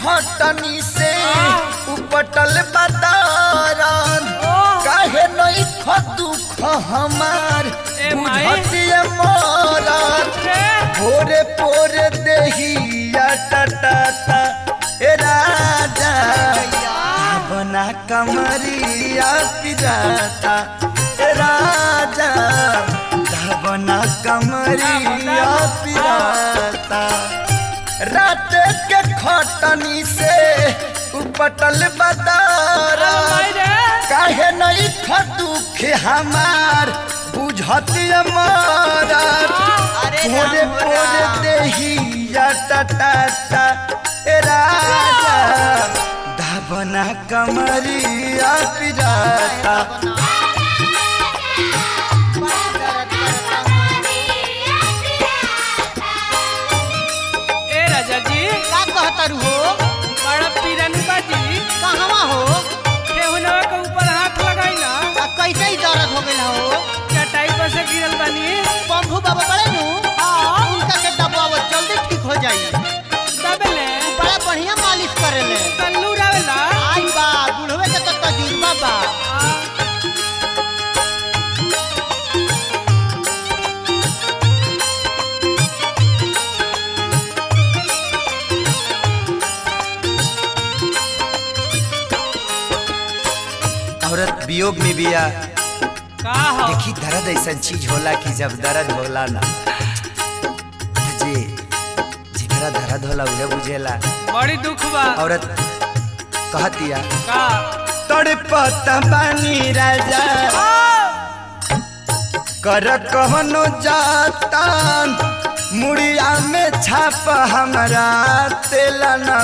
खटनी से उपटल बदारन काहे नहीं ख दुख हमार ए माई। बुझतिए मरन भोरे पोरे देहिया टटाता ए राजा बना कमरिया पिराता ए राजा बना कमरिया पिराता रात के खटनी से उपटल बदारा काहे नहीं ख दुख हमार बुझती मारा अरे पोरे राम हो पोरे राम। देहिया टटाता ए राजा धाबना कमरिया पिराता ए राजा जी का कहतर हो बड़ा पीरनी बाजी कहवा हो ठेहुनवा के ऊपर हाथ लगाई ना आ कैसे ही दर्द हो गइल हो चटाई पर से गिरल बानी पंभू बाबा बड़े नु उनका के दबाव जल्दी ठीक हो जाई दबेले बड़ा बढ़िया मालिश करेले तल्लू रावेला आई बा बुढ़वे के तो तजुर्बा बा औरत वियोग में बिया का हो देखी दर्द ऐसा चीज होला कि जब दर्द होला ना तो जे जेकरा दर्द होला उहे बुझेला बड़ी दुख बा औरत कहतिया का तड़पत बानी राजा कर कहनो जातान मुड़िया में छाप हमरा तेल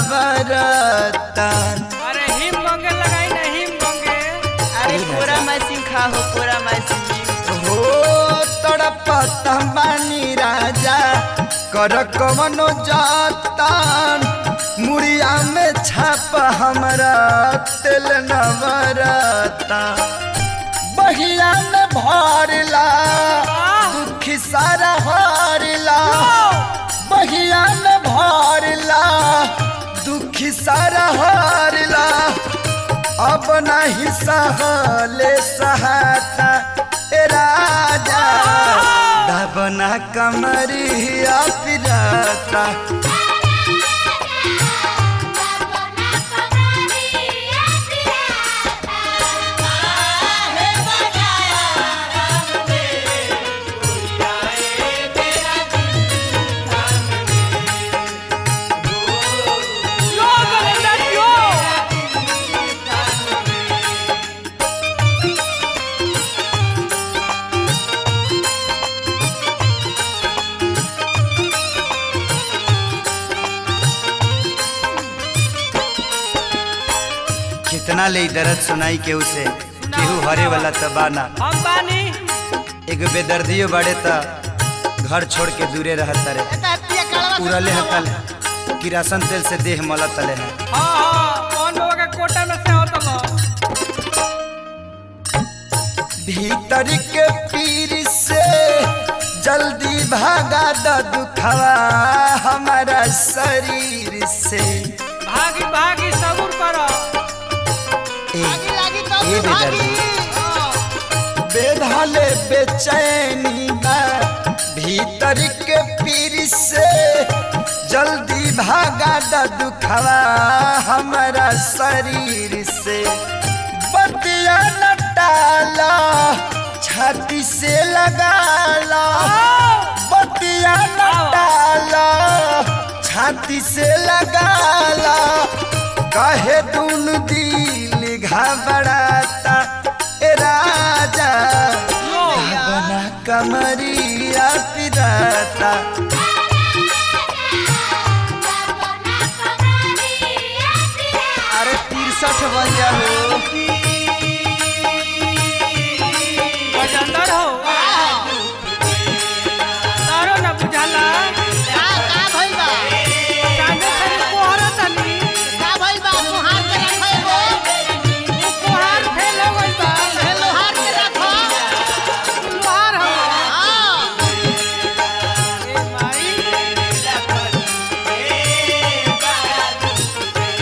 नवरतन अरे हिम मंगे लगाई ना हिम मंगे अरे पूरा मैसिंग खा हो पूरा मैसिंग हो तड़पत बानी राजा कर कवनो जातान मुड़िया में छाप हमरा तेल नवरता बहिया में भरला दुखी सारा हारला बहिया में भरला दुखी सारा हारला अब नहीं सहले सहाता ए राजा दबना कमरिया पिराता यो गोविंदन यो कितना ले दर्द सुनाई केहू से केहू हरे वाला तबाना हम बानी एगो बेदर्दियो बड़े त घर छोड़ के दूरे रहता रे उड़ले हतल किरासन तेल से देह मलत तले है हाँ हाँ कौन बाबा के कोटा में से होता बा भीतर के पीर से जल्दी भागा द दुखवा हमारा शरीर से भागी भागी सबूर करो ए, लागी लागी तो ए बेदर्दी बेधाले बेचैनी बा भीतर के पीर से जल्दी भागा द दुखवा हमारा शरीर से बतिया न डाला छाती से लगाला बतिया न डाला छाती से लगाला कहे दून दिल घबराता ए राजा बना कमरिया पिराता अरे तिरसठ बन जाओ गजंदर हो तारो न बुझाला का का भइल बा कांदे खरी कोहरा तनी का भइल बा तोहार के रखे हो कोहार फेल हो गइल बा हे लोहार के रखो लोहार हो हां ए माई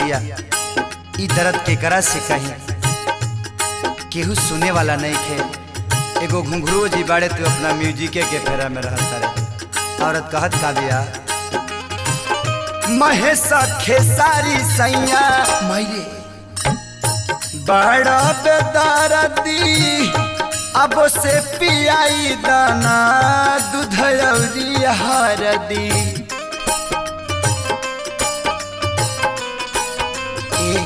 कहतिया ई दर्द के करा से कहीं केहू सुने वाला नहीं खे एगो घुंघरू जी बाड़े तू अपना म्यूजिके के फेरा में रहता रे औरत कहत का बिया महेश खेसारी सैया मायरे बड़ा बेदारदी अब से पियाई दाना दूध अउरी हरदी ए,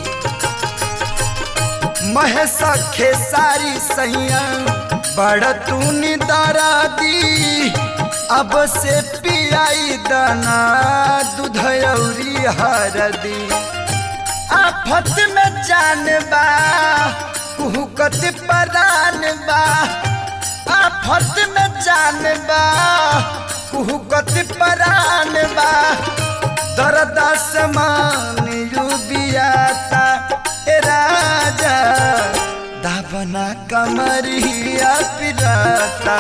महेश खेसारी सैया बड़ तूनी दारादी अब से पियाई दाना दूध अउरी हरदी आफत में जान बा कुहकत परान बा आफत में जान बा कुहकत परान बा दर्द समान युबियाता ए राजा दाबना कमरिया पिराता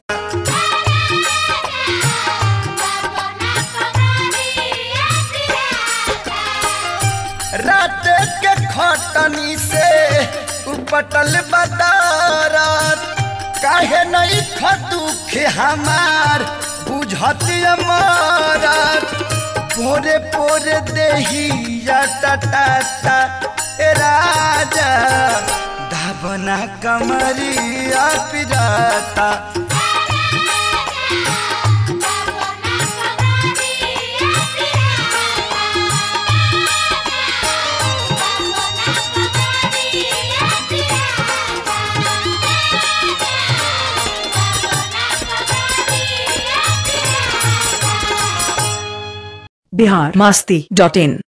रात के खटनी से उपटल बदारत काहे नहीं खदुख हमार बुझत अमारत पोरे पोरे देही टटाता ए राजा धाबना कमरिया पिराता बिहार मास्ती डॉट इन